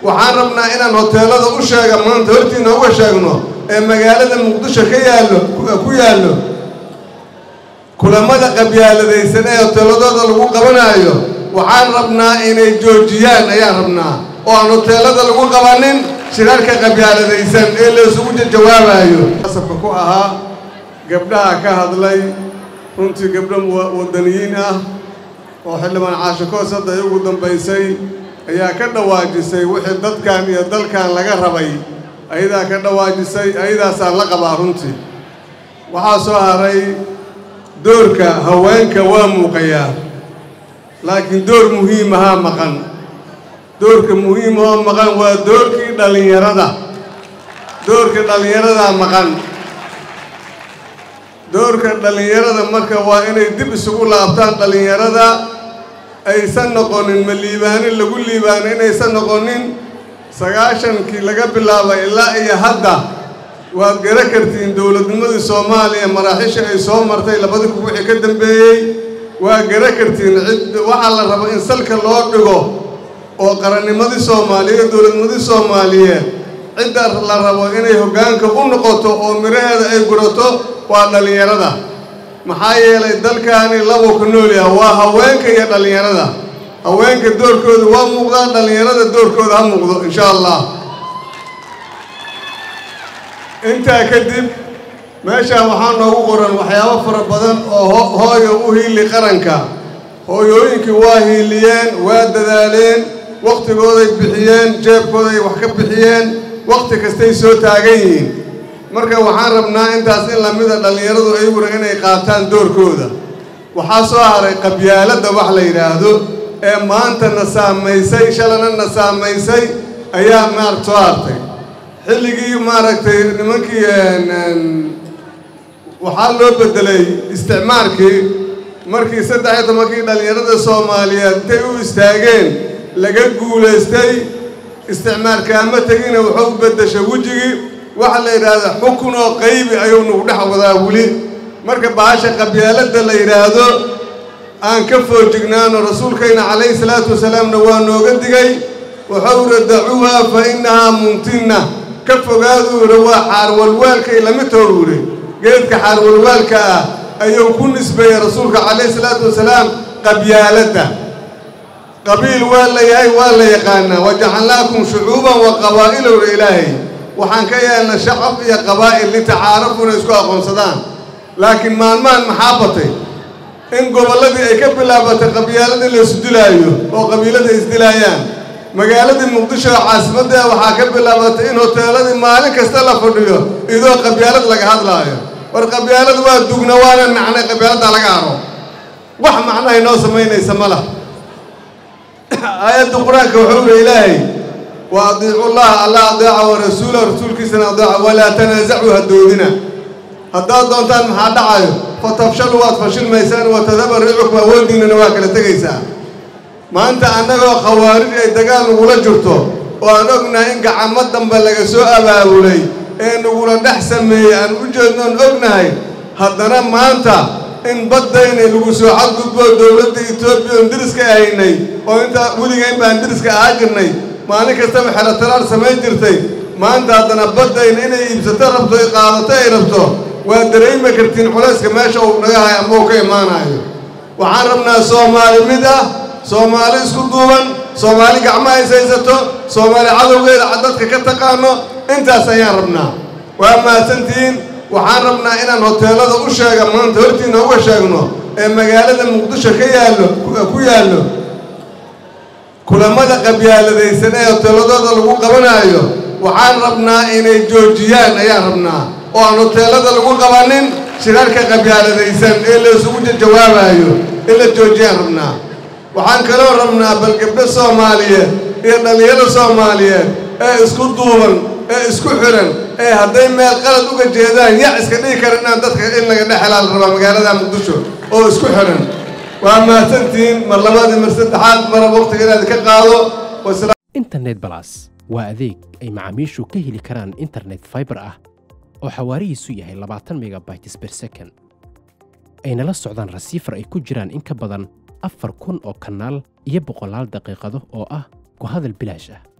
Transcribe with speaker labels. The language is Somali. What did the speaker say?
Speaker 1: waxaan rabnaa inaan hoteelada u sheega maanta hortiina uga sheegno ee magaalada muqdisho ka yaallo ku yaallo kulamada qabyaaladaysan ee hoteeladooda lagu qabanaayo waxaan rabnaa inay joojiyaan ayaan rabnaa oo aan hoteelada lagu qabanin shirarka qabyaaladaysan ee la isugu jawaabayo asabka ku ahaa gabdhaha ka hadlay runtii gabdho wadaniyiin ah oo xildhibaan caashikoos hadda ay ugu dambaysay ayaa ka dhawaajisay wixii dadkan iyo dalkan laga rabay ayadaa ka dhawaajisay ayadaasaan la qabaa runtii waxaa soo haray doorka haweenka waa muuqayaa laakiin door muhiimahaa maqan doorka muhiimahoo maqan waa doorkii dhallinyarada doorka dhallinyaradaa maqan doorka dhallinyarada marka waa inay dib isugu laabtaan dhallinyarada aysan noqonin ma liibaanin lagu liibaano inaysan noqonin sagaashankii laga bilaabay ilaa iyo hadda waad gara kartiin dowladnimadii soomaaliya maraaxiisha ay soo martay labadii ku wixii ka dambeeyey waa gara kartiin cid waxaa la rabo in salka loo dhigo oo qarannimadii soomaaliyeed dowladnimadii soomaaliyeed cidda la rabo inay hoggaanka u noqoto oo miraheeda ay gurato waa dhallinyarada maxaa yeelay dalkaani labuu ku nool yaha waa haweenka iyo dhallinyarada haweenka doorkooda waa muuqdaan dhallinyarada doorkooda ha muuqdo insha allah intaa kadib meeshaan waxaa noogu qoran waxyaabo fara badan oo hooyo u hiili qaranka hooyooyinkii waa hiiliyeen waa dadaaleen wakhtigooday bixiyeen jeebkooday wax ka bixiyeen wakhti kastay soo taagan yihiin marka waxaan rabnaa intaas in lamida dhallinyaradu ayaguna inay qaataan doorkooda waxaa soo haray qabyaaladda wax la yidhaahdo ee maanta na saamaysay shalana na saamaysay ayaa maaragt soo hartay xilligii maaragtay nimankii waxaa loo beddelay isticmaalkii markii saddex iyo tobankii dhallinyarada soomaaliyeed intay u istaageen laga guulaystay isticmaalkaama tegina wuxuu u beddeshay wejigii waxa la yidhaahda xukun oo qaybi ayuu nagu dhex wadaa weli marka bahasha qabyaaladda la yidhaahdo aan ka foojignaano rasuulkayna calayhi salaatu wasalaamna waa nooga digay wuxuu ira dacuuha fa innahaa mumtinna ka fogaaduu ira waa xaarwalwaalkay lamid toogu iri geedka xaarwalwaalka ah ayuu ku nisbeeyey rasuulka calayhi salaatu wasalaam qabyaaladda qabiil waa la yahay waa la yaqaanaa wajacalnaakum shucuuban wa qabaa'ilowra ilaahay waxaan ka yeelnay shacab iyo qabaa'il litacaarafuna isku aqoonsadaan laakiin maalmahan maxaa batay in gobolladii ay ka bilaabatay qabyaaladii la isdilaayo oo qabiilada isdilaayaan magaaladii muqdisho oo caasimadda waxaa ka bilaabatay in hoteeladii maalin kasta la fadhiyo idoo qabyaalad laga hadlaayo war qabyaalad waa dugna waana nacnay qabyaaladdaa laga haro wax macnahay noo samaynaysa ma lah aayadda qur-aanka wuxuu uri ilaahay wa adiicu llaha alla adeeca wa rasuula rasuulkiisana adeeca walaa tanaasacuu hadoodina haddaad doontaan maxaa dhacayo fa tafshalu waad fashilmaysaan wa tadaba riicukum awooddiinnana waa kala tegaysaa maanta annagoo khawaarij ay dagaal nagula jirto oo aan ognahay in gacamo dambe laga soo abaabulay ee nagula dhex sameeyey aan u jeednoon ognahay haddana maanta in baddayna lagu soo xadgudbo dowladda etoobiya oon deriska ahaynay oo intaa weligayn baan deriska ahaa jirnay maalin kastaba xelataraar samayn jirtay maanta haddana baddayna inay iibsato rabto ay qaadato ay rabto waa dareemi kartiin culayska meesha uu naga hayo ama uu ka imaanayo waxaan rabnaa soomaali mid ah soomaali isku duuban soomaali gacmaha is haysato soomaali cadowgeeda dadka ka taqaano intaas ayaan rabnaa waa mahadsantihiin waxaan rabnaa inaan hoteelada u sheega maanta hortiina uga sheegno ee magaalada muqdisho ka yaallo ku yaallo kulamada qabyaaladaysan ee hoteeladooda lagu qabanaayo waxaan rabnaa inay joojiyaan ayaan rabnaa oo aan hoteelada lagu qabanin shirarka qabyaaladaysan ee la isugu jawaabayo in la joojiyaan rabnaa waxaan kaloo rabnaa bal gabdho soomaaliyeed iyo dhallinyaro soomaaliyeed ee isku duuban ee isku xiran ee hadday meel qalad uga jeedaan yac iska dhigi kara inaan dadka in laga dhex helaa la rabaa magaalada muqdisho oo isku xiran waa mahadsantihiin mar labaadii mar saddexaad mara waqtiga inaad ka qaado
Speaker 2: internet balas waa adeeg ay macaamiishu ka heli karaan internet fiber ah oo xawaarihiisu yahay labaatan megabytes per second ayna la socdaan rasiifar ay ku jiraan in ka badan afar kun oo kanaal iyo boqolaal daqiiqado oo ah ku hadal bilaash ah